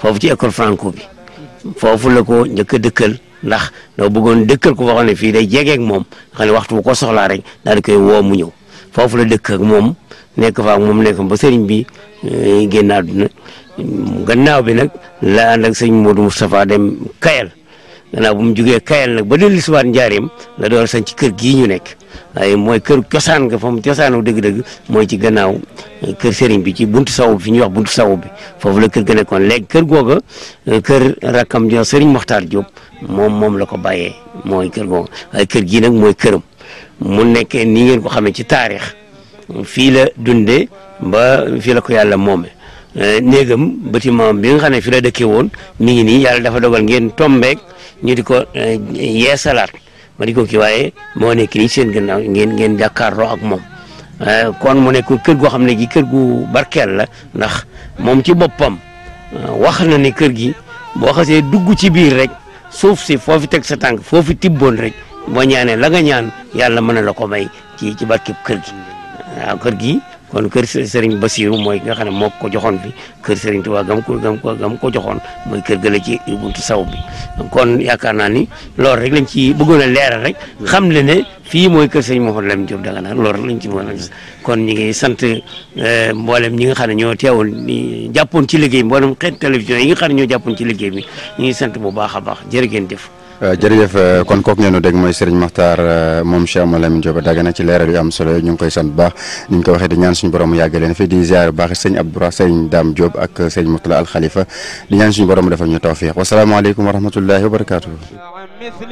foofu ci école franco bi foofu la ko njëkk a dëkkal ndax doo bëggoon dëkkal ko waxoon ne fii day jegeek moom xam ne waxtu bu ko soxlaa rek daal di koy woo mu ñëw foofu la dëkk ak moom nekk fa ak moom nekk ba sëriñ bi génn àdduna gannaaw bi nag la ànd ak sëñ Modou Moustapha dem Kayal gannaaw bu mu jugee Kayal nag ba dellu si waat njaareem la door sañ ci kër gii ñu nekk waaye mooy kër cosaan nga fa mu cosaanu dëgg-dëgg mooy ci gannaaw kër sëriñ bi ci buntu sawu bi fi ñuy wax buntu sawu bi foofu la kër ga nekkoon léegi kër googa kër rakkam jo sëriñ Moxtaar Diop moom moom la ko bàyyee mooy kër googa waaye kër gii nag mooy këram mu nekkee ni ngeen ko xamee ci taarix fii la dundee ba fii la ko yàlla moome néegam bâtiment bi nga xam ne fi la dëkkee woon mi ngi nii yàlla dafa dogal ngeen tombeek ñu di ko yeesalaat ma di ko kii waaye moo nekk nii seen gannaaw ngeen ngeen jàkkaarloo ak moom kon mu nekk kër goo xam ne gi kër gu barkeel la ndax moom ci boppam wax na ne kër gi boo xasee dugg ci biir rek suuf si foofu teg sa tànk foofu tibboon rek boo ñaanee la nga ñaan yàlla mën na la ko may ci ci barkeb kër gi waaw kër gi kon kër Serigne Bassirou mooy nga xam ne moo ko joxoon fi kër Serigne Touba gam ko gam ko gam ko joxoon mooy kër gëla ci buntu saw bi kon yaakaar naa ni loolu rek lañ ci bëggoon a leeral rek xam le ne fii mooy kër Serigne Mouhamadou Lamine Diop Dagana loolu rek lañ ci mën a gis kon ñi ngi sant mboolem ñi nga xam ne ñoo teewul ni jàppoon ci liggéey bi mboolem xeet télévision yi nga xam ne ñoo jàppoon ci liggéey bi ñu ngi sant bu baax a baax jërë ngeen jëf jërëjëf kon kooku ngeen dégg mooy Serigne Makhtar moom Cheikh Mouhamadou Lamine Diop Dagana ci leeral yu am solo ñu ngi koy sant bu baax ni ñu ko waxee di ñaan suñu borom mu yàgg leen fi di ziar bu baax sëñ Abdoura sëñ Dame Diop ak sëñ Mourtala Al Khalifa di ñaan suñu borom mu defal ñu tawfiq wasalaamaaleykum wa rahmatullahi wa barakaatuhu